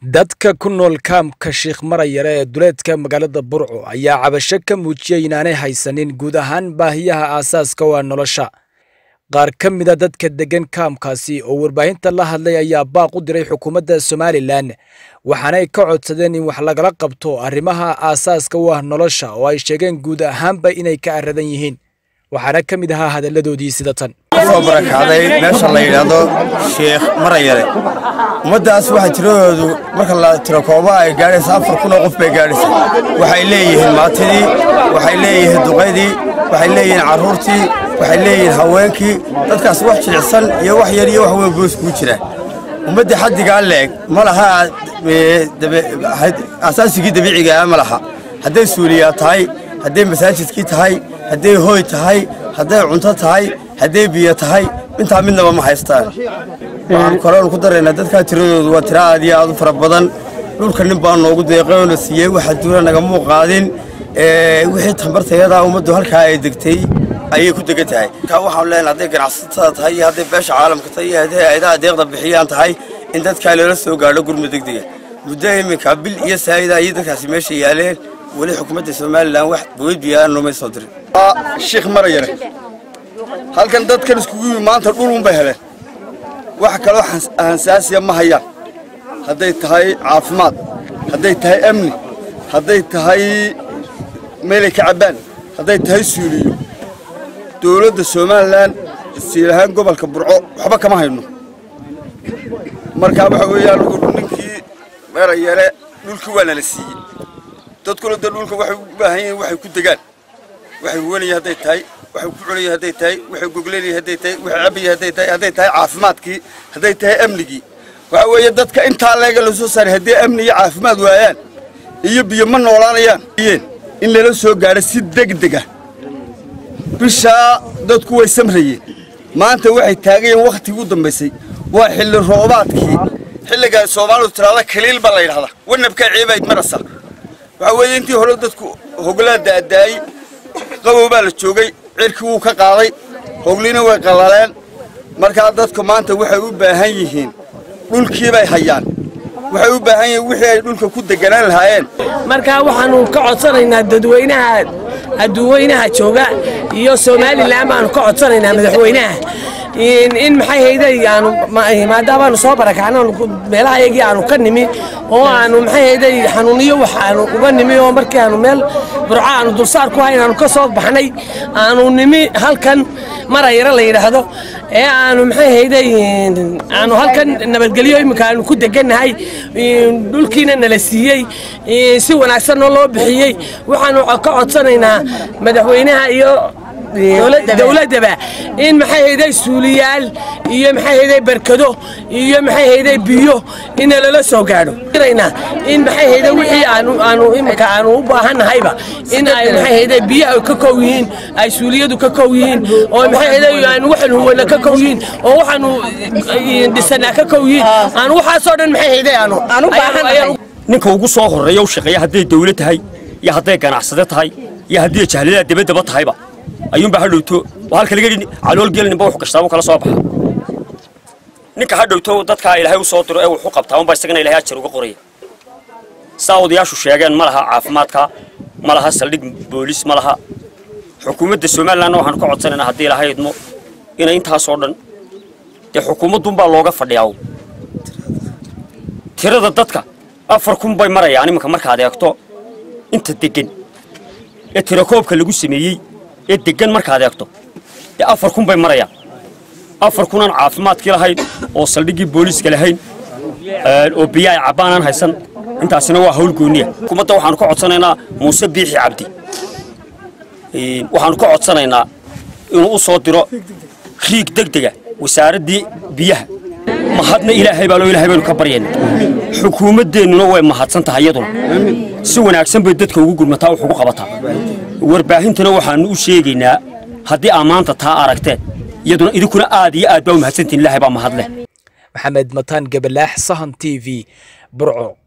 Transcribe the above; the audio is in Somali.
dadka ku nool kaamka sheikh marayare ee duleedka magaalada burco ayaa cabasho ka muujiyey inaanay haysanin guud ahaan baahiyaha aasaaska waa nolosha qaar ka mida dadka deggan kaamkaasi oo warbaahinta la hadlay ayaa baaq u diray xukuumadda somalilan waxaanay ka codsadeen in wax lagala qabto arrimaha aasaaska u ah nolosha oo ay sheegeen guud ahaanba inay ka aradan yihiin waxaana ka mid ahaa hadalladoodii sida tan soo barakacday meesha la yidhaahdo sheikh marayare ummaddaas waxaa tiradoodu marka la tiro kooba ay gaadhaysa afar kun oo qof bay gaadhaysa waxay leeyihiin maatidii waxay leeyihiin duqaydii waxay leeyihiin carruurtii waxay leeyihiin haweenkii dadkaas wax jilicsan iyo wax yar iyo wax weyn goos kuu jira ummadda xaddigaa leeg ma laha asaasigii dabiicigaa ma laha hadday suuliyaa tahay hadday masaajidkii tahay hadday hooy tahay hadday cunto tahay hadday biyo tahay intaa midnaba ma haystaan waxaan kaloon ku daraynaa dadkaa tiradoodu waa tira aad iyo aad u fara badan dhulka nin baa noogu deeqay oo na siiyey waxa duula nagamuu qaadin wixii tambartayadaa ummaddu halkaa ay degtay ayay ku degan tahay markaa waxaan leenahay hadday ganacsatada tahay iyo hadday beesha caalamka tahay iyo hadday hayadaha deeqda bixiyaan tahay in dadkaa loola soo gaadho gurma degdega muddo iminka bil iyo saa'ida ayay dadkaasi meesha yaaleen weli xukuumadda somalilan wax boweyd biyaana noomay soo dirin sheikh marayare halkan dadkan iskugu yimi maanta dhulun bay heleen wax kaloo hansaasiya ma hayaan hadday tahay caafimaad hadday tahay amni hadday tahay meelay ka cabbaan hadday tahay suuliyo dowladda somalilan siilahaan gobolka burco waxba kama hayno markaa waxa weeyaan ninkii marayare dhulkii waa nala siiyey dadkuna de dhulka waxay u baahan yihiin waxay ku degaan waxay huwanaya hadday tahay waxay ku cunaya hadday tahay waxay goglanaya hadday tahay waxay cabaya hadday tahay hadday tahay caafimaadkii hadday tahay amnigii waxa weeye dadka intaa leega la soo saaray haddii amni iyo caafimaad waayaan iyo biyo ma noolaanayaan in lala soo gaadho si degdega bishaa dadku way samrayeen maanta waxay taagayeen wakhtigii u dambaysay waa xilli roobaadkii xilligaa soomaalidu tiraada kaliil baa la yidhahdaa wanabkaa ciibayd marasa waxaa weeye intii hore dadku hoglaa daadaayey qabow baa la joogay cirkii wuu ka qaaday hogliina way qallaleen markaa dadku maanta waxay u baahan yihiin dhulkii bay hayaan waxay u baahan yihiin wixii ay dhulka ku deganaan lahaayeen markaa waxaannu ka codsanaynaa dadweynaha adduuweynaha jooga iyo somalilan baanu ka codsanaynaa madaxweynaha in maxay hayday aanu maadaamaanu soo barakacno meelaha yagii aanu ka nimi oo aanu maxay hayday xanuuniyo wax aanu uga nimi oo markii aanu meel burco aanu dulsaar ku hayn aanu ka soo baxnay aanu nimi halkan marayaro la yidhaahdo ee aanu maxay hayday aanu halkan nabadgelyo iminka aanu ku degannahay dhulkiina nala siiyey si wanaagsanoo loo bixiyey waxaanu ka codsanaynaa madaxweynaha iyo dowladdaba in maxay hayday suuliyaal iyo maxay hayday barkado iyo maxay hayday biyo ina lala soo gaadho in maxay hayday wixii aanu aanu iminka aanu u baahannahayba in ay maxay hayday biyaha ka kow yihiin ay suuliyadu ka kow yihiin oo maxay hayday aanu waxaanu huwana ka kow yihiin oo waxaanu dhisanaa ka kow yihiin aanu waxaasoo dhan maxay hayday aanu aanu baahannahay ninka ugu soo horreeya u shaqeeya hadday dawlad tahay iyo hadday ganacsade tahay iyo haddii jahlada dabaddaba tahayba ayuunbaa ha dhowto oo halka laga yidhi calool geelninba wuxuu gashtaa wuu kala soo baxa ninka ha dhowto dadkaa ilaahay u soo diro ee wuxuu qabtaa unbaa isagana ilahay ajar uga qoraya saa odayaashu sheegeen ma laha caafimaadka ma laha saldhig boolis ma laha xukuumadda somalilanna waxaanu ka codsanaynaa haddii ilahay idmo inay intaasoo dhan dee xukuumaddunbaa looga fadhiyaa tirada dadka afar kun bay marayaan iminka markaad eegto inta deggan ee tirakoobka lagu sameeyey ee deggan markaad eegto dee afar kun bay marayaan afar kunaan caafimaadkii lahayn oo saldhiggii booliiska lahayn oo biyo ay cabbaanaan haysan intaasina waa hawl gooniya xukuumadda waxaanu ka codsanaynaa muuse biixi cabdi waxaanu ka codsanaynaa inuu u soo diro riig degdega wasaaraddii biyaha mahadna ilaahay baa loo ilahay baynu ka baryayna xukuumaddeennuna way mahadsan tahay iyaduna si wanaagsan bay dadka ugu gurmataa wax ugu qabataa warbaahintana waxaannu u sheegaynaa haddii aa maanta taa aragteen iyaduna idinkuna aad iyo aad baa u mahadsantihin ilaahay baa mahadleh maxamed mataan gabalaax sahan t v burco